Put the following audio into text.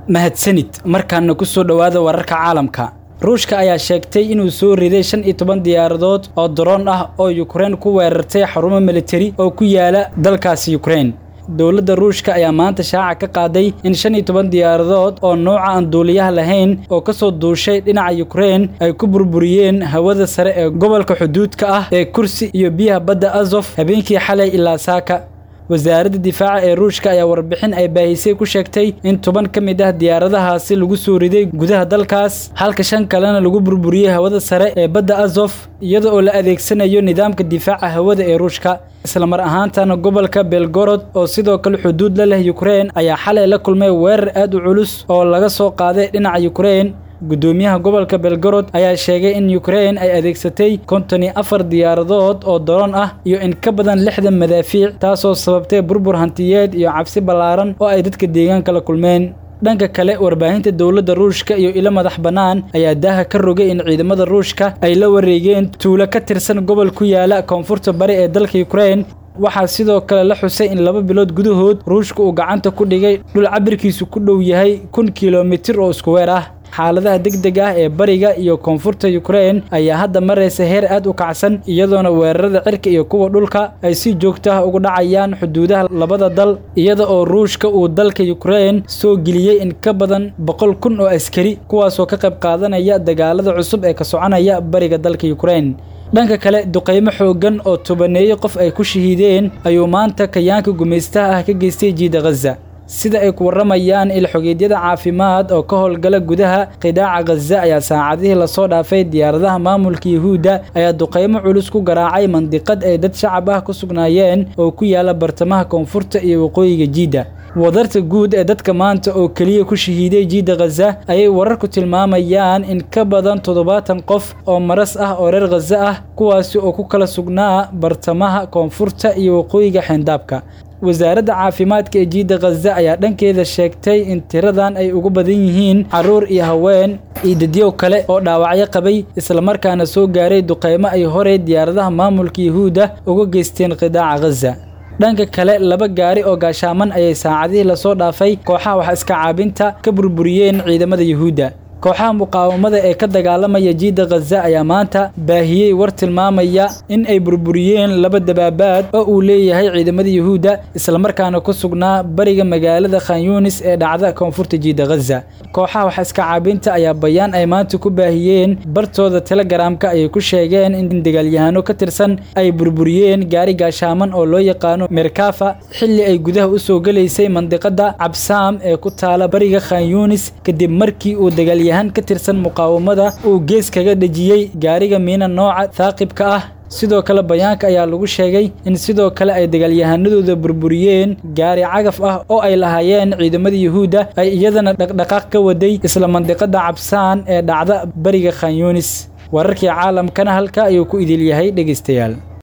mahadsanid markaana ku soo dhowaada wararka caalamka ruushka ayaa sheegtay inuu soo riday shan iyo toban diyaaradood oo daroon ah oo yukrain ku weerartay xarumo militari oo ku yaala dalkaasi yukrain dowladda ruushka ayaa maanta shaaca ka qaaday in shan iyo toban diyaaradood oo nooca aan duuliyaha lahayn oo ka soo duushay dhinaca yukrain ay ku burburiyeen hawada sare ee gobolka xuduudka ah ee kursi iyo biyaha badda azof habeenkii xalay ilaa saaka wasaaradda difaaca ee ruushka ayaa warbixin ay baahisay ku sheegtay in toban ka mid ah diyaaradahaasi lagu soo riday gudaha dalkaas halka shan kalena lagu burburiyey hawada sare ee badda azof iyada oo la adeegsanayo nidaamka difaaca hawada ee ruushka islamar ahaantana gobolka belgorod oo sidoo kale xuduud la leh yukrain ayaa xalay la kulmay weerar aad u culus oo laga soo qaaday dhinaca yukrain guddoomiyaha gobolka belgorod ayaa sheegay in yukrain ay adeegsatay konton iyo afar diyaaradood oo daroon ah iyo in ka badan lixdan madaafiic taasoo sababtay burbur hantiyeed iyo cabsi ballaaran oo ay dadka deegaanka la kulmeen dhanka kale warbaahinta dowladda ruushka iyo ilo madax bannaan ayaa daaha ka rogay in ciidamada ruushka ay la wareegeen tuulo ka tirsan gobol ku yaala koonfurta bari ee dalka yukrain waxaa sidoo kale la xusay in laba bilood gudahood ruushka uu gacanta ku dhigay dhul cabirkiisu ku dhow yahay kun kilomitir oo isku weer ah xaaladaha degdeg ah ee bariga iyo koonfurta yukrain ayaa hadda maraysa heer aad u kacsan iyadoona weerarada cirka iyo kuwa dhulka ay si joogto ah ugu dhacayaan xuduudaha labada dal iyada oo ruushka uu dalka yukrain soo geliyey in ka badan boqol kun oo askari kuwaasoo ka qayb qaadanaya dagaalada cusub ee ka soconaya bariga dalka yukrain dhanka kale duqaymo xooggan oo tobaneeyo qof ay ku shahiideen ayuu maanta kayaanka gumaystaha ah ka geystay jiida khaza sida ay ku warramayaan ilxogeedyada caafimaad oo ka howlgala gudaha qidaaca khaza ayaa saacadihii lasoo dhaafay diyaaradaha maamulka yuhuudda ayaa duqaymo culus ku garaacay mandiqad ay dad shacab ah ku sugnaayeen oo ku yaala bartamaha koonfurta iyo waqooyiga jiidda wadarta guud ee dadka maanta oo keliya ku shahiiday jiidda khaza ayay wararku tilmaamayaan in ka badan toddobaatan qof oo maras ah oo reer khaza ah kuwaasi oo ku kala sugnaa bartamaha koonfurta iyo waqooyiga xeendaabka wasaaradda caafimaadka ee jiidda khaza ayaa dhankeeda sheegtay in tiradan ay ugu badan yihiin carruur iyo haween iyo dadyow kale oo dhaawacyo qabay islamarkaana soo gaaray duqaymo ay horey diyaaradaha maamulka yuhuudda uga geysteen qidaaca khaza dhanka kale laba gaari oo gaashaaman ayay saacadihii lasoo dhaafay kooxaha wax iska caabinta ka burburiyeen ciidamada yuhuudda kooxaha muqaawamada ee ka dagaalamaya jiidda khaza ayaa maanta baahiyey war tilmaamaya in ay burburiyeen laba dabaabaad oo uu leeyahay ciidamada yuhuudda islamarkaana ku sugnaa bariga magaalada khanyunis ee dhacda koonfurta jiidda khaza kooxaha wax iska caabinta ayaa bayaan ay maanta ku baahiyeen bartooda telegaraamka ayay ku sheegeen in dagaalyahano ka tirsan ay burburiyeen gaari gaashaaman oo loo yaqaano merkafa xilli ay gudaha u soo gelaysay mandiqada cabsaam ee ku taala bariga khanyunis kadib markii uu dagaal yahan ka tirsan muqaawamada uu gees kaga dhejiyey gaariga miina nooca thaaqibka ah sidoo kale bayaanka ayaa lagu sheegay in sidoo kale ay dagaalyahanadooda burburiyeen gaari cagaf ah oo ay lahaayeen ciidamada yuhuudda ay iyadana dhaqdhaqaaq ka waday isla mandiqada cabsaan ee dhacda bariga khanyunis wararkii caalamkana halka ayuu ku idil yahay dhegaystayaal